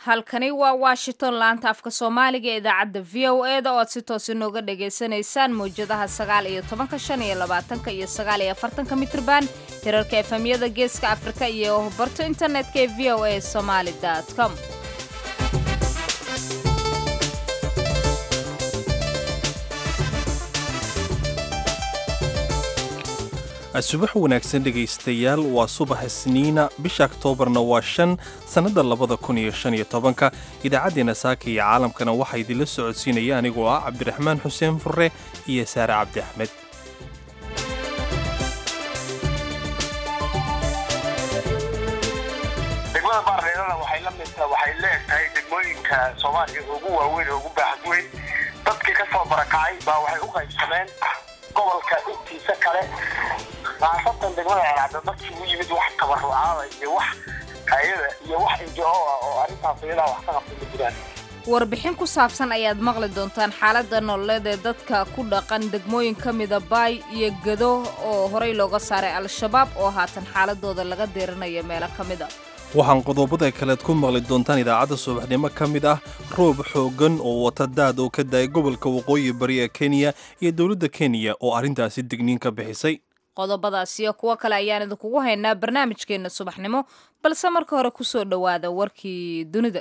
halkani waa washington laanta afka soomaaliga ee idaacadda v o e da oo aad si toos inooga dhagaysanaysaan mawjadaha sagaal iyo tobanka shan iyo labaatanka iyo sagaal iyo afartanka mitrban hirarka efemyada geeska afrika iyo barto internetka ee v o a somaali com subax wanaagsan dhegaystayaal waa subax isniina bisha oktoobarna waa shan sannadda labada kun iyo shan iyo tobanka idaacaddeenna saaka iyo caalamkana waxaa idinla socodsiinaya anigoo ah cabdiraxmaan xuseen furre iyo saare cabdi axmed degmada baarreerana waxay la mid waxay leegtahay degmooyinka soomaaliya ugu waaweyn oo ugu baaxad weyn dadkii ka soo barakacay baa waxay u qaybsameen gobolka intiisa kale khaasatan degmada ceelcadda dadkii u yimid wax tabarucaada iyo wax hay-ada iyo wax injo ah oo arrintaas iyadaa wax ka qabtay ma jiraan warbixin ku saabsan ayaad maqli doontaan xaaladda nololeed ee dadka ku dhaqan degmooyin ka mida baay iyo gado oo horey looga saaray al-shabaab oo haatan xaaladooda laga deerinayo meelo ka mid a waxaan qodobada kaleed ku maqli doontaan idaacadda subaxnimo ka mid ah roob xooggan oo wata daad oo ka da-ay gobolka waqooyi bari ee kenya iyo dowladda kenya oo arrintaasi digniin ka bixisay qodobadaas iyo kuwo kale ayaan idinkugu haynaa barnaamijkeenna subaxnimo balse marka hore ku soo dhowaada warkii dunida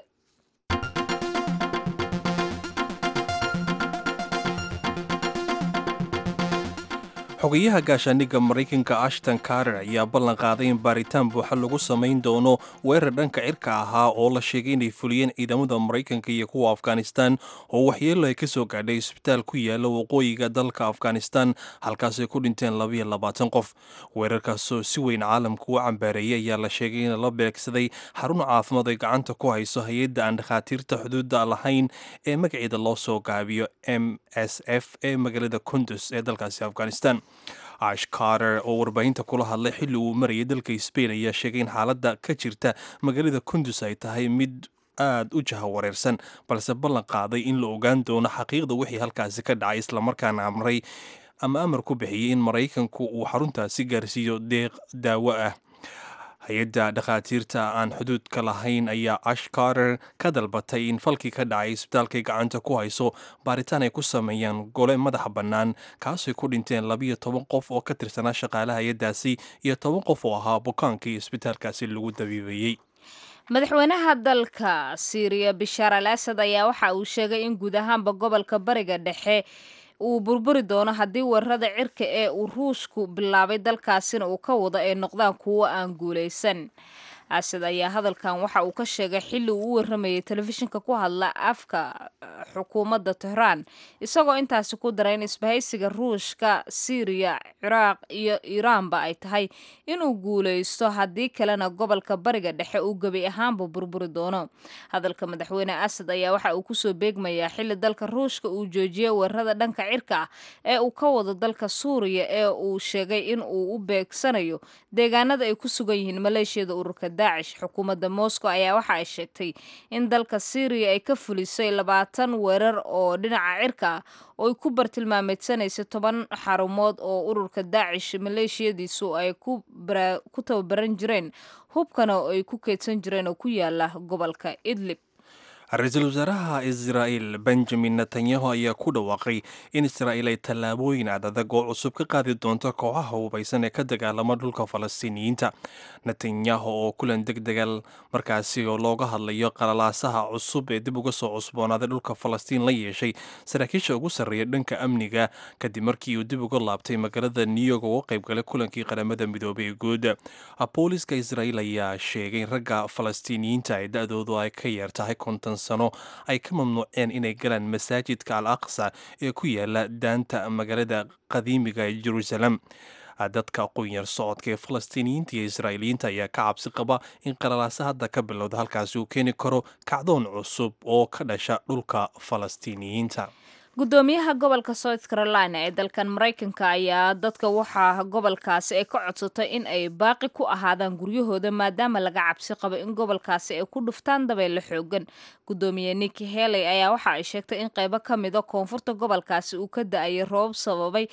xogayaha gaashaandhigga maraykanka ashton carter ayaa ballan qaaday in baaritaan buuxa lagu samayn doono weerar dhanka cirka ahaa oo la sheegay inay fuliyeen ciidamada maraykanka iyo kuwa afghanistan oo waxyeelo ay ka soo gaadhay isbitaal ku yaala waqooyiga dalka afghanistan halkaasay ku dhinteen labayo labaatan qof weerarkaasoo si weyn caalamku u cambaareeyay ayaa la sheegay in la beegsaday xarun caafimaad ay gacanta ku hayso hay-adda aan dhakhaatiirta xuduudda lahayn ee magaceeda loo soo gaabiyo m s f ee magaalada kundus ee dalkaasi afghanistan ash carter oo warbaahinta kula hadlay xilli uu marayay dalka sbain ayaa sheegay in xaaladda ka jirta magaalada kundus ay tahay mid aad u jahawareersan balse ballan qaaday in la ogaan doono xaqiiqda wixii halkaasi ka dhacay islamarkaana amray ama amar ku bixiyey in maraykanku uu xaruntaasi gaarsiiyo deeq daawo ah hay-adda dhakhaatiirta aan xuduudka lahayn ayaa ash carter ka dalbatay in falkii ka dhacay isbitaalkay gacanta ku hayso baaritaan ay ku sameeyaan gole madaxa bannaan kaasay ku dhinteen labiyo toban qof oo ka tirsanaa shaqaalaha hay-addaasi iyo toban qof oo ahaa bukaankii isbitaalkaasi lagu dabiibayey madaxweynaha dalka siiriya bishaar al asad ayaa waxa uu sheegay in guud ahaanba gobolka bariga dhexe uu burburi doono haddii weerarada cirka ee uu ruushku bilaabay dalkaasina uu ka wado ay noqdaan kuwo aan guulaysan asad ayaa hadalkan waxa uu ka sheegay xilli uu u waramayay telefishinka ku hadla afka xukuumadda tehraan isagoo intaasi ku daray in isbahaysiga ruushka siiriya ciraaq iyo iiraanba ay tahay inuu guulaysto haddii kalena gobolka bariga dhexe uu gebi ahaanba burburi doono hadalka madaxweyne asad ayaa waxa uu kusoo beegmayaa xilli dalka ruushka uu joojiyay weerarada dhanka cirka ah ee uu ka wado dalka suuriya ee uu sheegay in uu u beegsanayo deegaanada ay ku sugan yihiin maleeshiyada ururka daacish xukuumadda moscow ayaa waxa ay sheegtay in dalka syriya ay ka fulisay labaatan weerar oo dhinaca cirka ah oo ay ku bartilmaameedsanaysay toban xarumood oo ururka daacish maleeshiyadiisu ay ku tababaran jireen hubkana ay ku keydsan jireen oo ku yaala gobolka idlib ra-iisul wasaaraha israa'il benjamin netanyahu ayaa ku dhawaaqay in israa'iil ay tallaabooyin adadag oo cusub ka qaadi doonto kooxaha hubaysan ee ka dagaalama dhulka falastiiniyiinta netanyahu oo kulan deg degal markaasi oo looga hadlayo qalalaasaha cusub ee dib uga soo cusboonaaday dhulka falastiin la yeeshay saraakiisha ugu sarreeya dhanka amniga kadib markii uu dib uga laabtay magaalada new york oo uga qaybgalay kulankii qaramada midoobay ee guud booliska israa'iil ayaa sheegay in ragga falastiiniyiinta ee da-doodu ay ka yeer tahay konton sano ay ka mamnuuceen inay galaan masaajidka al aqsa ee ku yaala daanta magaalada qadiimiga ee jeruusalem dadka aqoon-yar socodka ee falastiiniyiinta iyo israa'iiliyiinta ayaa ka cabsi qaba in qalalaasa hadda ka bilowda halkaasi uu keeni karo kacdoon cusub oo ka dhasha dhulka falastiiniyiinta gudoomiyaha gobolka south carolina ee dalkan maraykanka ayaa dadka waxaa gobolkaasi ay ka codsatay in ay baaqi ku ahaadaan guryahooda maadaama laga cabsi qabo in gobolkaasi ay ku dhuftaan dabeyle xoogan gudoomiye niki heley ayaa waxa ay sheegtay in qeybo ka mida koonfurta gobolkaasi uu ka da-ayay roobab sababay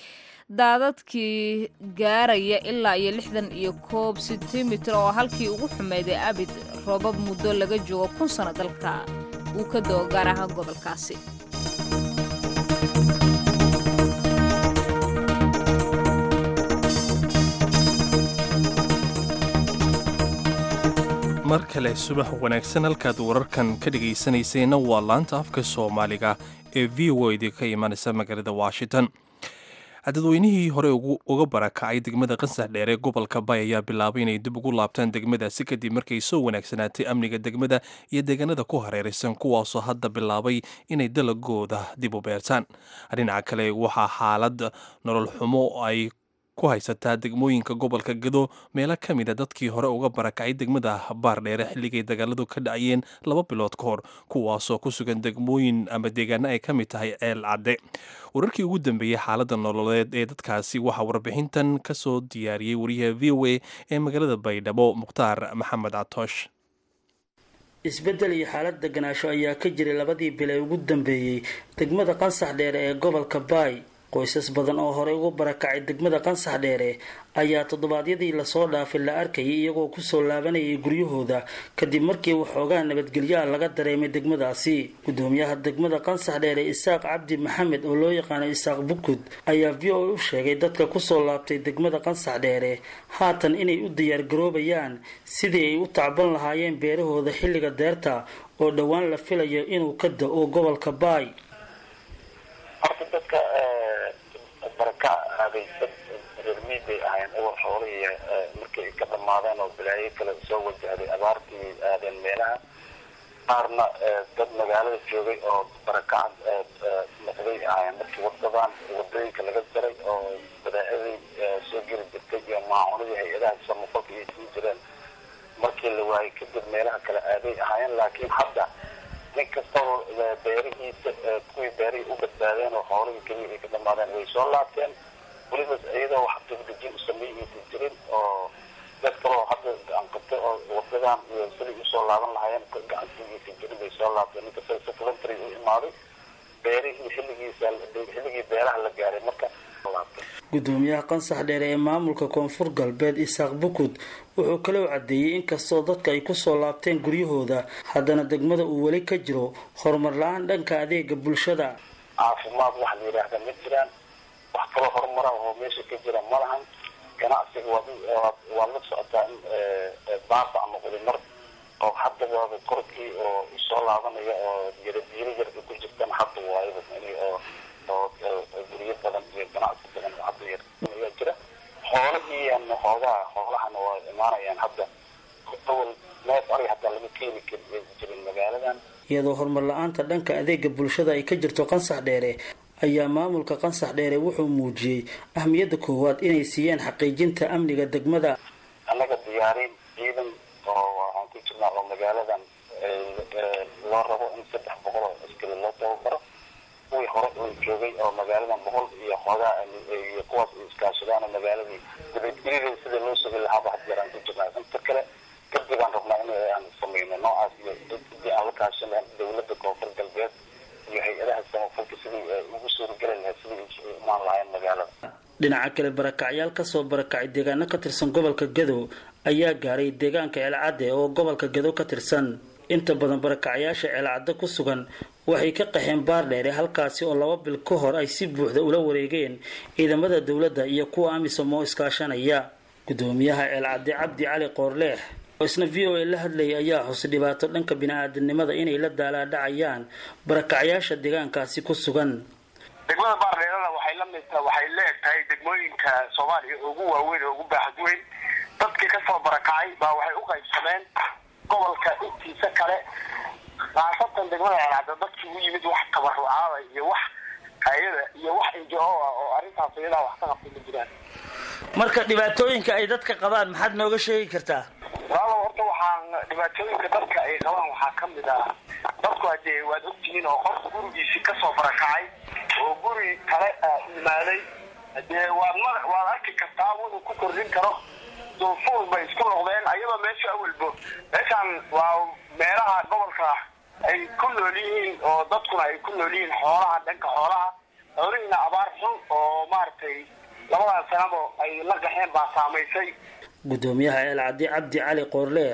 daadadkii gaaraya ilaa iyo lixdan iyo koob sentimitir oo halkii ugu xumeeday abid roobab muddo laga joogo kun sano dalka uu ka doo gaar ahaan gobolkaasi mar kale subax wanaagsan halkaad wararkan ka dhegaysanayseena waa laanta afka soomaaliga ee v o d ka imanaysa magaalada washington dadweynihii hore uga barakacay degmada qansax dheer ee gobolka bay ayaa bilaabay inay dib ugu laabtaan degmadaasi kadib markay soo wanaagsanaatay amniga degmada iyo deegaanada ku hareeraysan kuwaasoo hadda bilaabay inay dalagooda dib u beertaan dhinaca kale waxaa xaalad nolol xumo ay ku haysataa degmooyinka gobolka gado meelo ka mid a dadkii hore uga barakacay degmada baardheere xilligay dagaaladu ka dhacayeen laba bilood ka hor kuwaasoo ku sugan degmooyin ama deegaano ay ka mid tahay ceel cadde wararkii ugu dambeeyey xaaladda nololeed ee dadkaasi waxaa warbixintan ka soo diyaariyey wariyaha v o a ee magaalada baydhabo mukhtaar maxamed catoosh isbeddel iyo xaalad deganaasho ayaa ka jiray labadii bil ee ugu dambeeyey degmada qansax dheere ee gobolka baay qoysas badan oo horey ugu barakacay degmada qansax dheere ayaa toddobaadyadii lasoo dhaafay la arkayay iyagoo kusoo laabanayay guryahooda kadib markii waxoogaa nabadgelyaa laga dareemay degmadaasi gudoomiyaha degmada qansax dheere isaaq cabdi maxamed oo loo yaqaano isaaq bukud ayaa v o a u sheegay dadka kusoo laabtay degmada qansax dheere haatan inay u diyaargaroobayaan sidii ay u tacban lahaayeen beerahooda xilliga deerta oo dhowaan la filayo inuu ka da-o gobolka baay baraka aaday dad reermiid bay ahayn awal xoolihii markay ka dhammaadeen oo balaayo kale soo wajahday abaartii aadeen meelaha qaarna dad magaalada joogay oo barakac noqday ahayn markii wadadan wadooyinka laga jaray oo badaacadii soo geli jirtay iyo maacunadii hay-adaha samafalka iyo sii jireen markii la waayay kadib meelaha kale aaday ahaayeen laakiin hadda nin kastaba beerihiisa kuwii beerihii u badbaadeen oo xoolihii keliya ay ka dhamaadeen way soo laabteen weliba iyadoo wax dibdejin u sameeyaysa jirin oo dad kaloo hadda gacan qabtay oo wadadan iyo siday usoo laaban lahaayeen gacansigiisa jirin bay soo laabteen ninka si voluntary u imaaday beerihii xilligiisa xilligii beeraha la gaaray marka gudoomiyaha qansax dheere ee maamulka koonfur galbeed isaaq bukud wuxuu kaloo cadeeyey inkastoo dadka ay kusoo laabteen guryahooda haddana degmada uu weli ka jiro horumar la-aan dhanka adeega bulshada caafimaad waxa la yidhaahda ma jiraan wax kaloo horumara oo meesha ka jira ma lahan ganacsiga waad la socotaa in baabac noqday mar oo hadda waaba korkii oo soo laabanaya oo yaradiilo yar ku jirtan hadda waayaba oo oo guryo badan iyo ganacsi badan oo hadda yar ayaa jira xoolahiian xoogaha xoolahana waa imaanayaan hadda awal neef ari hataa lama keeni jirin magaaladan iyadoo horumar la-aanta dhanka adeega bulshada ay ka jirto qansax dheere ayaa maamulka qansax dheere wuxuu muujiyey ahmiyadda koowaad inay siiyeen xaqiijinta amniga degmada annaga diyaarin ciidan oo waxaan ku jirnaa oo magaaladan loo rabo in saddex boqol oo askari loo tababaro kuwii hore oo joogay oo magaaladan boqol iyo xoogaa iyo kuwaas ay iskaashadaan magaaladii nabadgelyada sida loo sugi lahaaba had yaraan ku jirnaa inta kale kadib aan rabnaa in aan sameyno noocaas iyo sidii aan la kaashana dowladda koonfur galbeed iyo hay-adaha samafalka sidii ay ugu suurageli lahayd sidii ay imaan lahaayeen magaalada dhinaca kale barakacyaal kasoo barakacay deegaano ka tirsan gobolka gadow ayaa gaaray deegaanka ceelcadde oo gobolka gadow ka tirsan inta badan barakacyaasha ceelcadde ku sugan waxay ka qaxeen baardheere halkaasi oo laba bil ka hor ay si buuxda ula wareegeen ciidamada dowladda iyo kuwa amisom oo iskaashanaya gudoomiyaha ceelcadde cabdi cali qoorleex oo isna v o a la hadlayay ayaa xusay dhibaato dhanka bini-aadanimada inay la daalaadhacayaan barakacyaasha deegaankaasi ku sugan degmada baardheerada waxay la mid waxay leegtahay degmooyinka soomaaliya ugu waaweyn oo ugu baaxad weyn dadkii kasoo barakacay baa waxay u qaybsameen gobolka intiisa kale khaasatan degmada ceelcadda dadkii u yimid wax tabarucaada iyo wax hay-ada iyo wax injo ah oo arrintaas iyadaa wax ka qabtay ma jiraan marka dhibaatooyinka ay dadka qabaan maxaad nooga sheegi kartaa walaalow horta waxaan dhibaatooyinka dadka ay qabaan waxaa ka mid ah dadku hadee waad ogtihiin oo qof gurigiisii kasoo barakacay oo guri kale imaaday hadee waad ma waad arki kartaa wuxuu ku kordhin karo duufuul bay isku noqdeen ayadoo meesha awalbo meeshaan waa meelaha gobolka ay ku nool yihiin oo dadkuna ay ku nool yihiin xoolaha dhanka xoolaha xoolihiina abaar xun oo maaragtay labadan sanabo ay la gaxeen baa saamaysay gudoomiyaha ceelcaddi cabdi cali qoorleex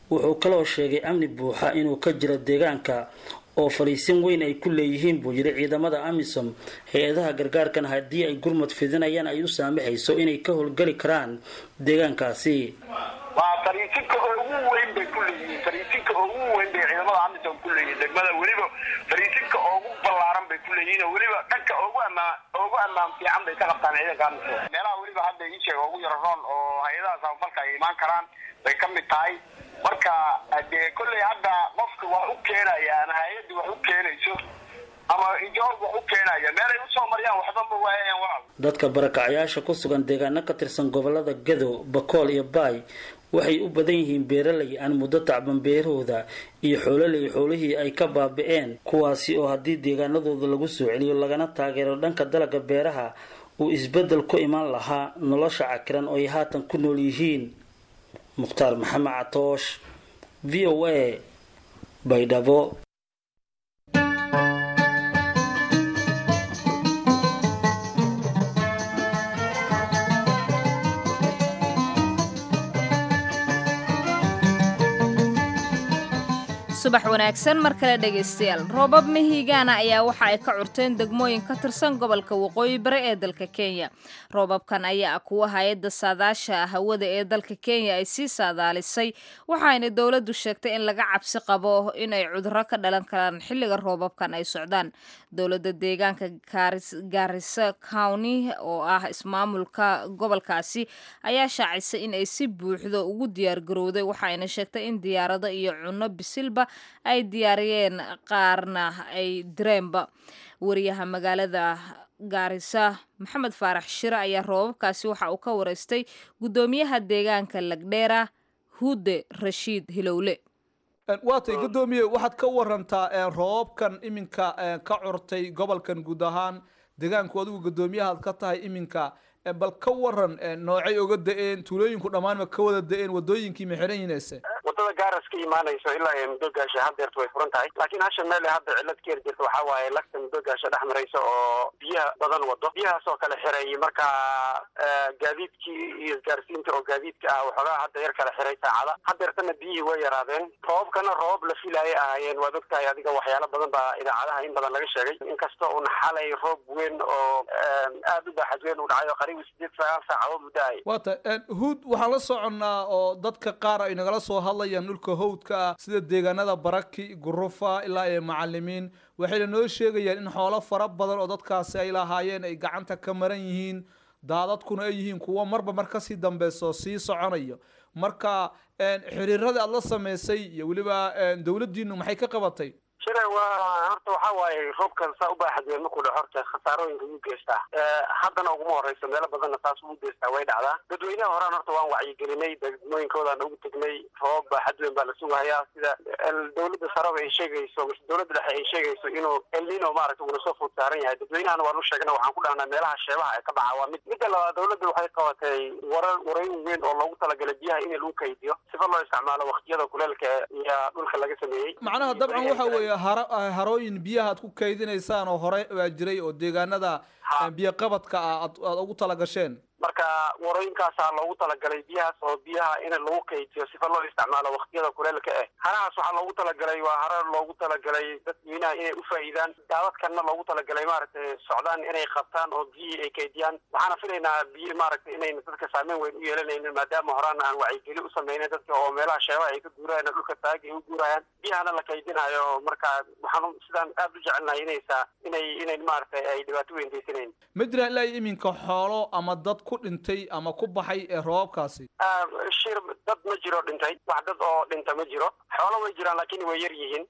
wuxuu kaloo sheegay amni buuxa inuu ka jiro deegaanka oo fadhiisin weyn ay ku leeyihiin buu yidhi ciidamada amisom hay-adaha gargaarkan haddii ay gurmad fidinayaan ay u saamaxayso inay ka howlgeli karaan deegaankaasi waa fariisinka ugu weyn bay ku leeyihiin fariisinka ugu weyn bay ciidamada amisom ku leeyihiin degmada weliba fariisinka ugu ballaaran bay ku leeyihiin oo weliba dhanka ugu amaan ugu ammaan fiican bay ka qabtaan ciidanka amisom meelaha weliba hadda ii sheega ugu yaro roon oo hay-adaha samafalka ay imaan karaan bay ka mid tahay marka dee kolley hadda qofka wax u keenaya ama hay-adda wax u keenayso ama ijoog wax u keenaya meelay usoo mariyaan waxbanba waayayaan waa dadka barakacayaasha ku sugan deegaano ka tirsan gobolada gado bakool iyo baay waxay u badan yihiin beeraley aan muddo tacban beerahooda iyo xoololey xoolihii ay ka baabi'een kuwaasi oo haddii deegaanadooda lagu soo celiyo lagana taageero dhanka dalagga beeraha uu isbeddel ku imaan lahaa nolosha cakiran oo ay haatan ku nool yihiin mukhtaar maxamed catoosh v o a baydhabo subax wanaagsan mar kale dhegaystayaal roobab mihigaana ayaa waxa ay ka curteen degmooyin ka tirsan gobolka waqooyi bari ee dalka kenya roobabkan ayaa ah kuwa hay-adda saadaasha hawada ee dalka kenya ay sii saadaalisay waxaayna dowladdu sheegtay in laga cabsi qabo in ay cudurro ka dhalan karaan xilliga roobabkan ay socdaan dowladda deegaanka gaarisa county oo ah ismaamulka gobolkaasi ayaa shaacisay in ay si buuxdo ugu diyaargarowday waxaayna sheegtay in diyaarado iyo cunno bisilba ay diyaariyeen qaarna ay direenba wariyaha magaalada gaarisa maxamed faarax shire ayaa roobabkaasi waxa uu ka wareystay guddoomiyaha deegaanka lagdheera huude rashiid hilowle waatay guddoomiye waxaad ka warantaa roobabkan iminka ka curtay gobolkan guud ahaan deegaanku adigu guddoomiyahaad ka tahay iminka bal ka waran noocay oga da-een tuulooyinku dhammaanma ka wada da-een wadooyinkii ma xiran yihiinse wadada gaaras ka imaanayso ilaa ee muddo gaasha haddeerta way furan tahay laakiin hasha meel hadda cillad ka heri jirta waxaa waaye lagta muddo gaasha dhex maraysa oo biyaha badan wado biyahaas oo kale xiray marka gaadiidkii iyo isgaarsiinta oo gaadiidka ah waxoogaa hadda yar kala xiray saacada haddeertana biyihii way yaraadeen roobabkana roobab la filaayay ahaayeen waad ogtahay adiga waxyaalo badan baa idaacadaha in badan laga sheegay inkasta un xalay roob weyn oo aada u baaxad weyn u dhacay oo qariib sideed sagaal saacadood u da-ay waata huud waxaan la soconnaa oo dadka qaar ay nagala soo hadlayaan dhulka howdka ah sida deegaanada baraki gurufa ilaa iyo macalimiin waxayna noo sheegayaan in xoolo fara badan oo dadkaasi ay lahaayeen ay gacanta ka maran yihiin daadadkuna ay yihiin kuwo marba mar kasii dambeyso sii soconayo marka xiriirada aad la samaysay iyo weliba dowladdiinu maxay ka qabatay shire waa horta waxa waaye roobkan saa u baaxad weyn markuu dhaco horta khasaarooyinka wuu geystaa haddana uguma horeyso meelo badanna taas wuu geystaa way dhacdaa dadweynaha horaan horta waan wacyigelinay degmooyinkoodaan ugu tegnay roobab baaxad weyn baa la sugahayaa sida dowladda saraba ay sheegayso mise dowladda dhexe ay sheegayso inuu elnino maaragta uuna soo food saaran yahay dadweynahana waan u sheegna waxaan ku dhahnaa meelaha sheebaha ee ka baxa waa mid midda labaad dowladda waxay qabatay warar warayn weyn oo loogu talagalay biyaha in lagu kaydiyo sifa loo isticmaalo waqtiyada kuleelka iyo dhulka laga sameeyey macnaha dabcan waxa weeye harooyin biyaha aad ku kaydinaysaan oo hore baa jiray oo deegaanada biyo qabadka ah aad ugu talagasheen marka warooyinkaasaa loogu talagalay biyahaas oo biyaha in lagu kaydiyo sifa loo isticmaalo waqtiyada kuleelka eh harahaas waxaa loogu talagalay waa hara loogu talagalay dadweynaha inay ufaa'iidaan daadadkanna loogu talagalay maaragtay socdaan inay qabtaan oo biyihii ay kaydiyaan waxaana filaynaa biyi maaragtay inayna dadka saameyn weyn u yeelanaynin maadaama horaan aan wacyigeli u sameynay dadka oo meelaha sheebaha ay ka guurayaan dhulka taagi ay u guurayaan biyahana la kaydinayo marka waxaan sidaan aada u jecelnahay inaysa inay inay maaragtay ay dhibaato weyn geysanayn ma jiraan ilaa iminka xoolo ama dad ku dhintay ama ku baxay ee roobabkaasi shir dad ma jiro dhintay wax dad oo dhinta ma jiro xoolo way jiraan laakiin way yar yihiin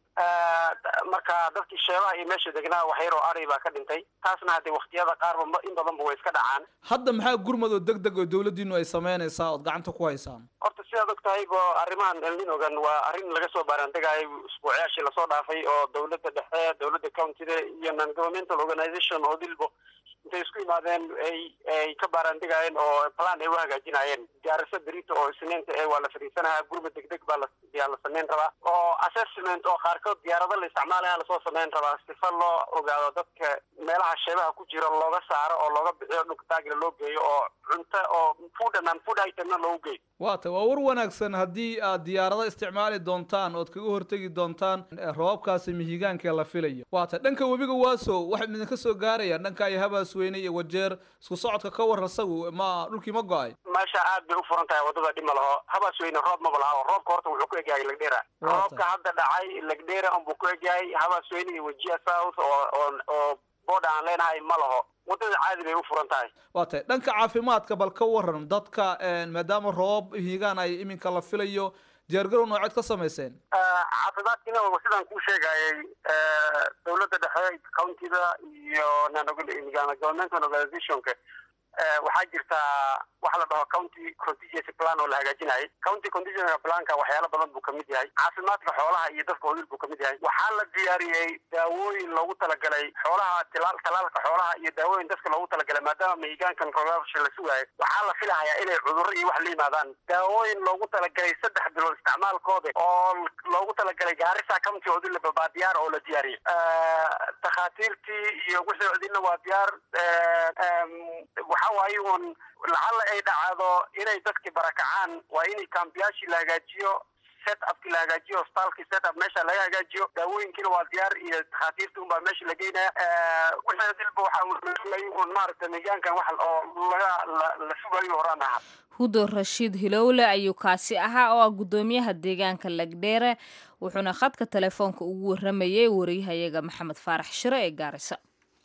marka dadkii sheebaha iyo meesha degnaa wax yar oo ari baa ka dhintay taasna haddee waqtiyada qaarba in badanba way iska dhacaan hadda maxaa gurmad oo deg deg oo dowladdiinu ay sameynaysaa ood gacanta ku haysaan horta sidaad og tahay bo arrimahan elninogan waa arrin laga soo baaraandegayay usbuucyaashii lasoo dhaafay oo dowladda dhexe dowladda countyda iyo non governmental organization oo dilbo intay isku yimaadeen ay ay ka baaraandegaayeen oo plan ay u hagaajinayeen gaarisa berito oo isniinta ee waa la fadhiisanayaa gurba degdeg baa la yaa la samayn rabaa oo assessment oo qaarkood diyaarado la isticmaalaya lasoo samayn rabaa sifa loo ogaado dadka meelaha sheebaha ku jira looga saaro oo looga bixiyo dhulka taagla loo geeyo oo cunto oo food and food itemna loogu geeyo waata waa war wanaagsan wanaagsan haddii aad diyaarado isticmaali doontaan ood kaga hortegi doontaan roobabkaasi mihigaanka la filayo waata dhanka webiga waaso waxay idinka soo gaarayaan dhanka iyo habaas weyne iyo wajeer isku socodka ka war isagu ma dhulkii ma go-ay meesha aad bay u furan tahay wadada dhib ma laho habaas weyne roob maba laha roobka horta wuxuu ku egyahay lagdheera roobka hadda dhacay lagdheera unbuu ku egyahay habaas weyne iyo wajiha south oo oo boodha aan leenahay ma laho wadada caadi bay u furan tahay waa tahay dhanka caafimaadka bal ka waran dadka maadaama roob hiigaan ay iminka la filayo diyaargarow nooceed ka samayseen caafimaadkiina sidaan kuu sheegayay dowladda dhexe countida iyo governmental organizationka waxaa jirtaa waxa la dhaho county contingency plan oo la hagaajinayay county contingency planka waxyaalo badan buu kamid yahay caafimaadka xoolaha iyo dadka odil buu kamid yahay waxaa la diyaariyey daawooyin loogu talagalay xoolaha tilaal talaalka xoolaha iyo daawooyin dadka loogu talagalay maadaama mihigaankan rogaasha la sugaayo waxaa la filahayaa inay cudurro iyo wax la yimaadaan daawooyin loogu talagalay saddex bilood isticmaalkooda oo loogu talagalay gaarisa county odil baa diyaar oo la diyaariyey takhaatiirtii iyo wixii odilna waa diyaar waxa waaye un lacalla ay dhacdo inay dadki barakacaan waa in kambiyaashii la hagaajiyo set upki la hagaajiyo hostaalkii set up meesha laga hagaajiyo daawooyinkiina waa diyaar iyo takhaatiirta unbaa meesha la geynaya wixii dilba waxa un maaragta miigaankan wax oo laga la sugayo horaan ahaa hudo rashiid hilowle ayuu kaasi ahaa oo ah guddoomiyaha deegaanka lagdheere wuxuuna khadka telefoonka ugu waramayay wariyahayaga maxamed faarax shiro ee gaarisa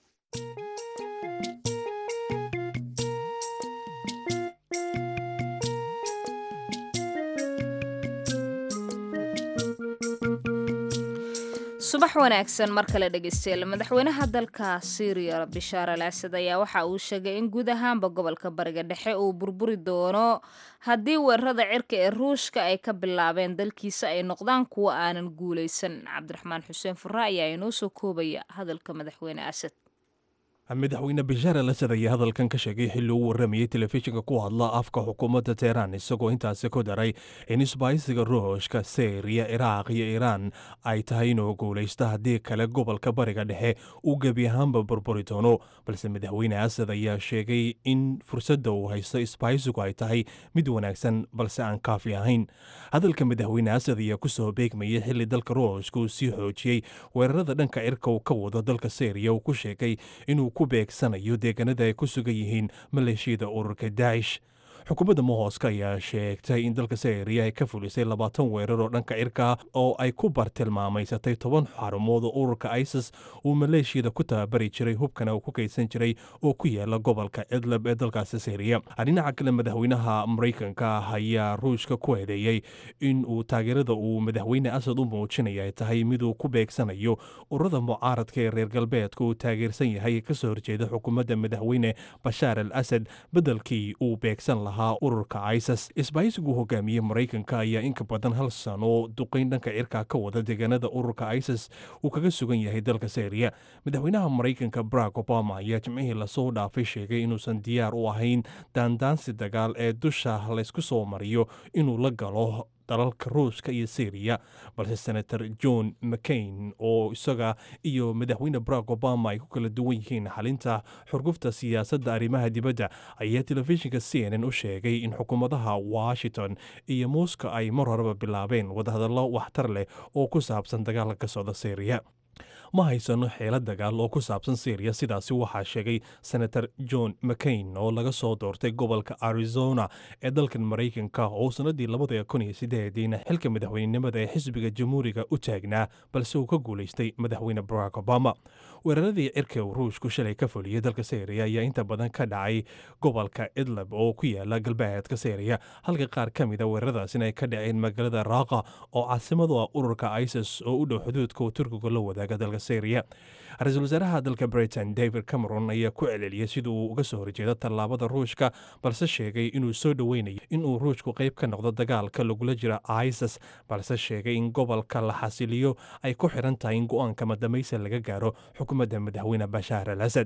subax wanaagsan mar kale dhegeystayaal madaxweynaha dalka syriya bishaar al asad ayaa waxa uu sheegay in guud ahaanba gobolka bariga dhexe uu burburi doono haddii weerarada cirka ee ruushka ay ka bilaabeen dalkiisa ay noqdaan kuwo aanan guulaysan cabdiraxmaan xuseen furre ayaa inoo soo koobaya hadalka madaxweyne asad madaxweyne bishaar al asad ayaa hadalkan ka sheegay xilli uu waramayay telefishinka ku hadla afka xukuumadda teheraan isagoo intaasi ku daray in isbaaysiga ruushka syriya iraaq iyo iiraan ay tahay inuu guulaysto haddii kale gobolka bariga dhexe uu gebi ahaanba burburi doono balse madaxweyne asad ayaa sheegay in fursadda uu haysto isbaaysigu ay tahay mid wanaagsan balse aan kaafi ahayn hadalka madaxweyne asad ayaa kusoo beegmayay xilli dalka ruushka uu sii xoojiyey weerarada dhanka cirka uu ka wado dalka syriya uu ku sheegay inuu ku beegsanayo deegaanada ay ku sugan yihiin maleeshiyada ururka daacish xukuumadda mohooska ayaa sheegtay in dalka syriya ay ka fulisay labaatan weerar oo dhanka cirka oo ay ku bartilmaamaysatay toban xarumood oo ururka isis uu maleeshiyada ku tababari jiray hubkana uu ku kaydsan jiray oo ku yaala gobolka idlab ee dalkaasi syriya dhinaca kale madaxweynaha maraykanka ayaa ruushka ku eedeeyey in uu taageerada uu madaxweyne asad u muujinaya ay tahay miduu ku beegsanayo ururada mucaaradka ee reer galbeedka uu taageersan yahay kasoo horjeeda xukuumadda madaxweyne bashaar al asad beddelkii uu beegsan lahaa ururka isis isbaaysigu hogaamiyey maraykanka ayaa inka badan hal sano duqayn dhanka cirka ka wada deegaanada ururka isis uu kaga sugan yahay dalka syriya madaxweynaha maraykanka barack obama ayaa jimcihii lasoo dhaafay sheegay inuusan diyaar u ahayn daandaansi dagaal ee dusha laysku soo mariyo inuu la galo dalalka ruushka iyo syriya balse senator john mccain oo isaga iyo madaxweyne barack obama ay ku kala duwan yihiin xalinta xurgufta siyaasadda arrimaha dibadda ayaa telefishinka c n n u sheegay in xukuumadaha washington iyo muuska ay mar horeba bilaabeen wadahadallo waxtar leh oo ku saabsan dagaalka ka socda syriya ma haysano xeelad dagaal oo ku saabsan syriya sidaasi waxaa sheegay senator john mccain oo laga soo doortay gobolka arizona ee dalkan maraykanka oo sanadii labada kun iyo sideediina xilka madaxweynenimada ee xisbiga jamhuuriga u taagnaa balse uu ka guulaystay madaxweyne barack obama weeraradii cirka uu ruushku shalay ka fuliyey dalka syriya ayaa inta badan ka dhacay gobolka idlab oo ku yaala galbeedka syriya halka qaar ka mida weeraradaasina ay ka dhaceen magaalada raaqa oo caasimadu ah ururka isis oo u dhow xuduudka uu turkiga la wadaaga dalka syriya ra-iisul wasaaraha dalka britain david cameron ayaa ku celeliyey sida uu uga soo horjeedo tallaabada ruushka balse sheegay inuu soo dhoweynayo inuu ruushku qayb ka noqdo dagaalka lagula jira isis balse sheegay in gobolka la xasiliyo ay ku xiran tahay in go-aanka madamaysa laga gaaro xukuumadda madaxweyne bashaar al asad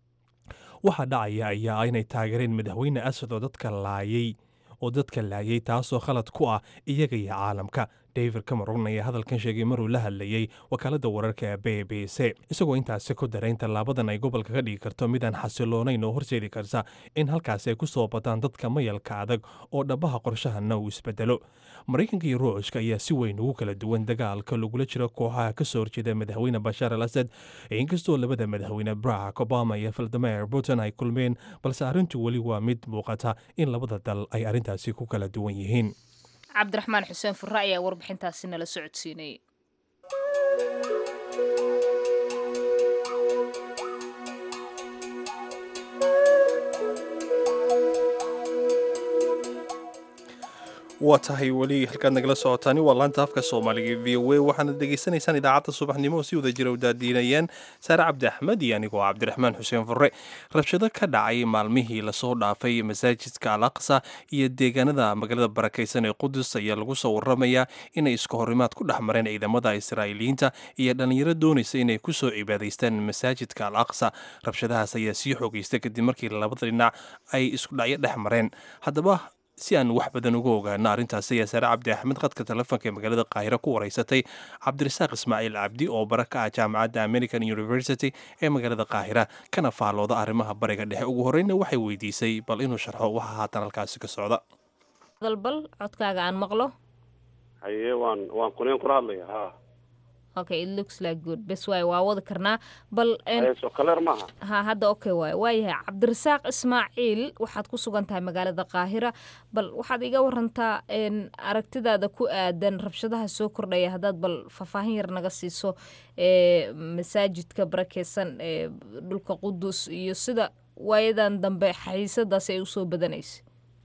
waxaa dhacaya ayaa ah inay taageereen madaxweyne asad oo dadka laayay oo dadka laayay taasoo khalad ku ah iyaga iyo caalamka david cameron ayaa hadalkan sheegay maruu la hadlayey wakaaladda wararka b b c isagoo intaasi ku daray in tallaabadan ay gobolka ka dhigi karto midaan xasiloonayn oo horseedi karta in halkaasi ay ku soo bataan dadka mayalka adag oo dhabaha qorshahana uu isbedelo maraykanka iyo ruushka ayaa si weyn ugu kala duwan dagaalka lagula jiro kooxaha ka soo horjeeda madaxweyne bashaar al asad inkastoo labada madaxweyne barack obama iyo valdimer putin ay kulmeen balse arrintu weli waa mid muuqata in labada dal ay arrintaasi ku kala duwan yihiin cabdiraxmaan xuseen furre ayaa warbixintaasi nala socodsiinayay waa tahay weli halkaad nagala socotaani waa laanta afka soomaaliga v o a waxaana degeysanaysaan idaacadda subaxnimo oo si wada jira u daadiinayaan saare cabdi axmed iyo anigoo cabdiraxmaan xuseen furre rabshado ka dhacay maalmihii lasoo dhaafay masaajidka al aqsa iyo deegaanada magaalada barakaysan ee qudus ayaa lagu soo waramayaa inay isku horimaad ku dhex mareen ciidamada israa'iiliyiinta iyo dhallinyaro doonaysa inay ku soo cibaadaystaan masaajidka al aqsa rabshadahaas ayaa sii xoogaysta kadib markii labada dhinac ay isku dhacyo dhex mareen haddaba si aan wax badan uga ogaano arrintaasi ayaa saare cabdi axmed khadka telefoonka ee magaalada qaahiro ku wareysatay cabdirasaaq ismaaciil cabdi oo bara ka ah jaamacadda american university ee magaalada qaahira kana faallooda arrimaha bariga dhexe ugu horreyna waxay weydiisay bal inuu sharxo waxa haatan halkaasi ka socda dalbal codkaaga aan maqlo haye waan waan kuneen kula hadlaya ha okay it looks like good bes waay waa wadi karnaa bal soo kaleer maaha ha hadda okay waay waayahay cabdirasaaq ismaaciil waxaad ku sugan tahay magaalada qaahira bal waxaad iga warantaa aragtidaada ku aadan rabshadaha soo kordhaya haddaad bal faahfaahin yar naga siiso ee masaajidka barakeysan ee dhulka qudus iyo sida waayadan dambe xiisadaasi ay usoo badanaysa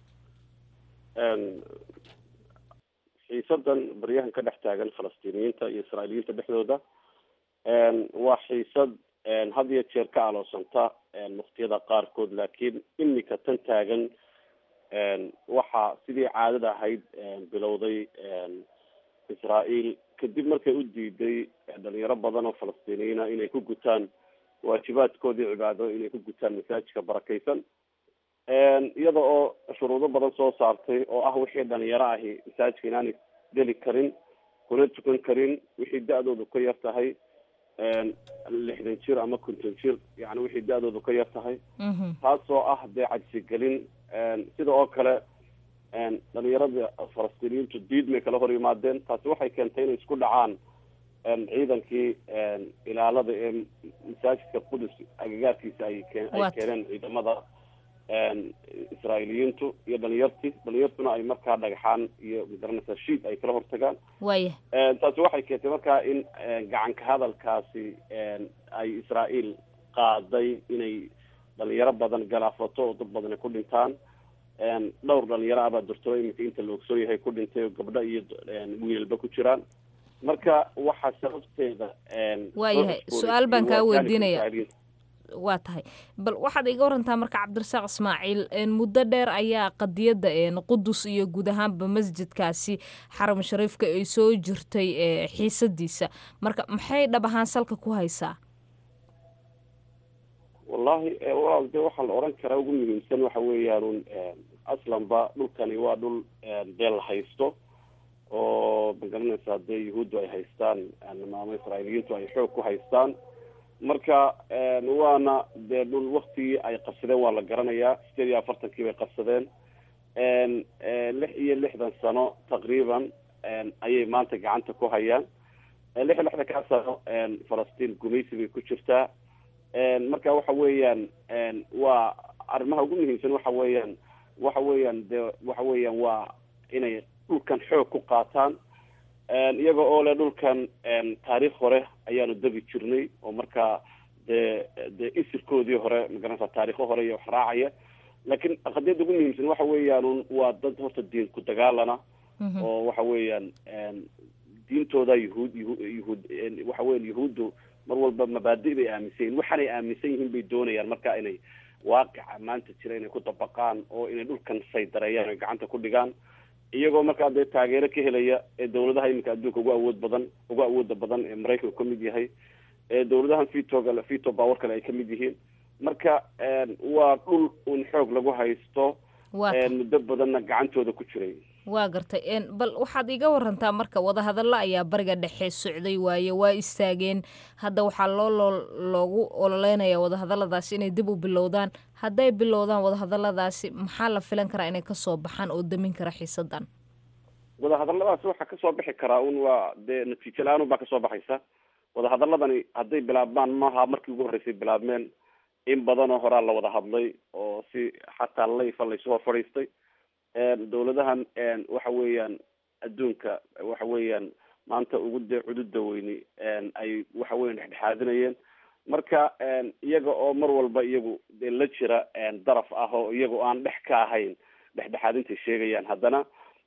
xiisadan baryahan ka dhex taagan falastiiniyiinta iyo israa'iiliyiinta dhexdooda waa xiisad had iyo jeer ka aloosanta waktiyada qaarkood laakiin imika tan taagan waxaa sidii caadada ahayd bilowday israael kadib markay u diiday dhalinyaro badan oo falastiiniyiina inay ku gutaan waajibaadkoodii cibaado inay ku gutaan masaajidka barakeysan iyada oo shuruudo badan soo saartay oo ah wixii dhalinyaro ahi masaajidka inaanay geli karin kuna tukan karin wixii da-doodu ka yar tahay lixdan jir ama konton jir yani wixii da-doodu ka yar tahay taasoo ah dee cajsigelin sida oo kale dhalinyarada falastiiniyiintu diid may kala hor yimaadeen taasi waxay keentay inay isku dhacaan ciidankii ilaalada ee masaajidka qudus agagaarkiisa ay ay keeneen ciidamada israa'iiliyiintu iyo dhalinyartii dhalinyartuna ay markaa dhagaxaan iyo magaranaysa shiid ay kala hortagaan waya taasi waxay keentay markaa in gacanka hadalkaasi ay israael qaaday inay dhalinyaro badan galaafato oo dad badan ay ku dhintaan dhowr dhalinyaro abaa durtoo iminka inta la ogsoon yahay ku dhintay oo gabdho iyo wiilalba ku jiraan marka waxaa sababteeda waayahay su-aal baan kaa weydiinaya waa tahay bal waxaad iga warantaa marka cabdirasaaq ismaaciil muddo dheer ayaa qadiyadda qudus iyo guud ahaanba masjidkaasi xaram shariifka ay soo jirtay xiisadiisa marka maxay dhab ahaan salka ku haysaa wallahi walaal de waxaa la oran karaa ugu muhiimsan waxa weeyaan aslanba dhulkani waa dhul dee la haysto oo magaranaysaa dee yuhuuddu ay haystaan ama israa'iiliyiintu ay xoog ku haystaan marka waana dee dhul waktigii ay qabsadeen waa la garanayaa sideed iyo afartankii bay qabsadeen lix iyo lixdan sano taqriiban ayay maanta gacanta ku hayaan lix iyo lixdan kaa sano falastiin gumaysi bay ku jirtaa marka waxa weeyaan waa arrimaha ugu muhiimsan waxa weeyaan waxa weeyaan de waxa weeyaan waa inay dhulkan xoog ku qaataan iyaga oo le dhulkan taariikh hore ayaanu degi jirnay oo markaa dee dee isirkoodii hore magaranaysa taarikho hore iyo wax raacaya laakiin qadiyadda ugu muhiimsan waxa weeyaan waa dad horta diin ku dagaalana oo waxa weeyaan diintooda yuhuud yuhuud waxa weyan yuhuuddu mar walba mabaadi bay aaminsan yihin waxaanay aaminsan yihiin bay doonayaan marka inay waaqica maanta jira inay ku dabaqaan oo inay dhulkan saydareeyaan oy gacanta ku dhigaan iyagoo markaa dee taageero ka helaya ee dawladaha iminka adduunka ugu awood badan ugu awooda badan ee maraykanku kamid yahay ee dawladahan vitoga vito power kale ay kamid yihiin marka waa dhul un xoog lagu haysto muddo badanna gacantooda ku jiray waa gartay bal waxaad iga warantaa marka wadahadallo ayaa bariga dhexe socday waaye waa istaageen hadda waxaa loo loogu ololeynaya wadahadalladaasi inay dib u bilowdaan hadday bilowdaan wadahadalladaasi maxaa la filan karaa inay kasoo baxaan oo damin kara xiisadan wadahadalladaasi waxaa kasoo bixi karaa un waa dee natiijo la-aan un baa kasoo baxaysa wadahadaladani hadday bilaabmaan maaha markii ugu horreysay bilaabmeen in badanoo horaa la wada hadlay oo si xataa layfa laysu hor fadhiistay dawladahan waxa weeyaan adduunka waxa weeyaan maanta ugu de cududa weyni ay waxa weyan dhexdhexaadinayeen marka iyaga oo mar walba iyagu dee la jira daraf ah oo iyaga aan dhex ka ahayn dhexdhexaadintay sheegayaan haddana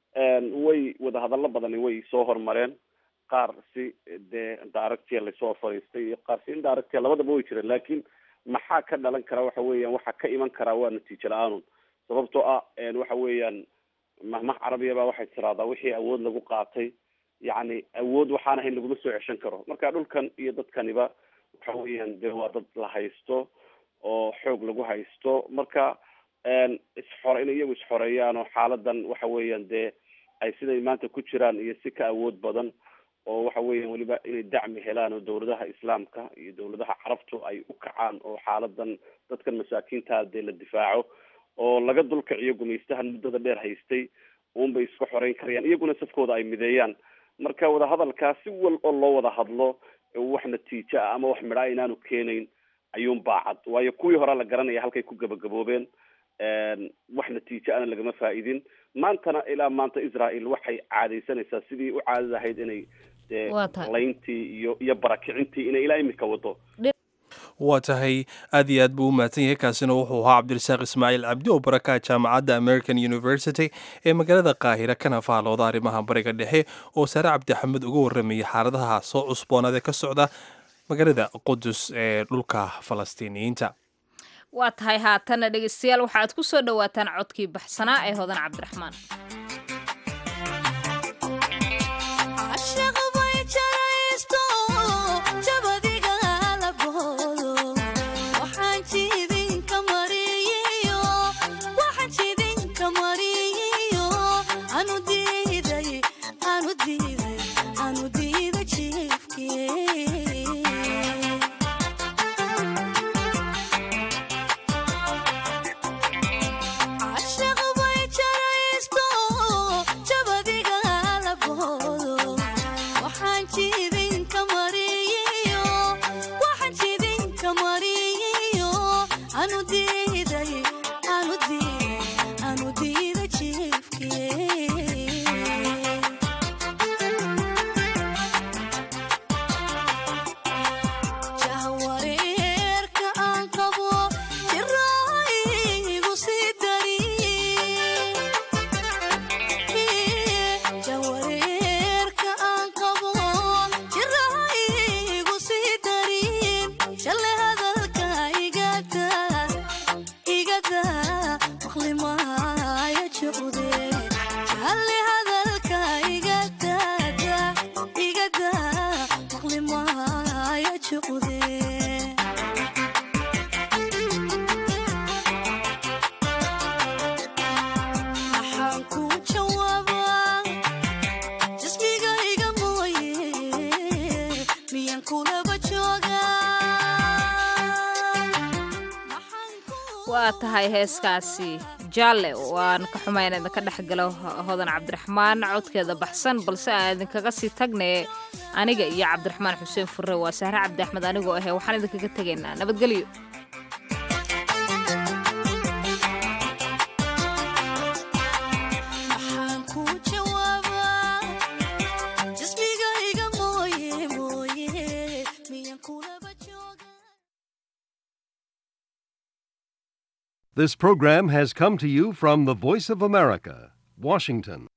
way wadahadallo badani way soo hormareen qaar si dee directia lasoo hor fadhiistay iyo qaar si indirectia labadaba way jireen laakin maxaa ka dhalan kara waxa weeyaan waxaa ka iman karaa waa natiijo la-aanun sababtoo ah waxa weeyaan mahmah carabiya baa waxay tiraahdaa wixii awood lagu qaatay yacni awood waxaan ahayn laguma soo ceshan karo marka dhulkan iyo dadkaniba waxa weeyaan dee waa dad la haysto oo xoog lagu haysto marka isxore inay iyagu isxoreeyaan oo xaaladan waxa weeyaan dee ay siday maanta ku jiraan iyo si ka awood badan oo waxa weeyaan weliba inay dacmi helaan oo dawladaha islaamka iyo dawladaha carabtu ay u kacaan oo xaaladan dadkan masaakiinta dee la difaaco oo laga dulkiciyo gumaystahan muddada dheer haystay uunbay iska xoreyn karayaan iyaguna safkooda ay mideeyaan marka wadahadalkaa si wal oo loo wada hadlo wax natiijo ah ama wax midhaa inaanu keenayn ayuun baacad waayo kuwii horaa la garanaya halkay ku gabagaboobeen wax natiijo ana lagama faa-idin maantana ilaa maanta israel waxay caadaysanaysaa sidii u caadad ahayd inay dee layntii iyo iyo barakicintii inay ilaa imika wado waa tahay aad iyo aad buu u mahadsan yahay kaasina wuxuu ahaa cabdirasaaq ismaaciil cabdi oo baraka jaamacadda american university ee magaalada qaahira kana faalooda arrimaha bariga dhexe oo saare cabdixamed uga warramayay xaaladaha soo cusboonaad ee ka socda magaalada qudus ee dhulka falastiiniyiinta waa tahay haatana dhegeystayaal waxa aad ku soo dhowaataan codkii baxsanaa ee hodan cabdiraxmaan waa tahay heeskaasi jaalle waan ka xumay in idinka dhex galo hodan cabdiraxmaan codkeeda baxsan balse aan idinkaga sii tagnay aniga iyo cabdiraxmaan xuseen furre waa sahre cabdi axmed anigoo ahe waxaan idinkaga tegaynaa nabadgelyo This program has come to you from the Voice of America, Washington.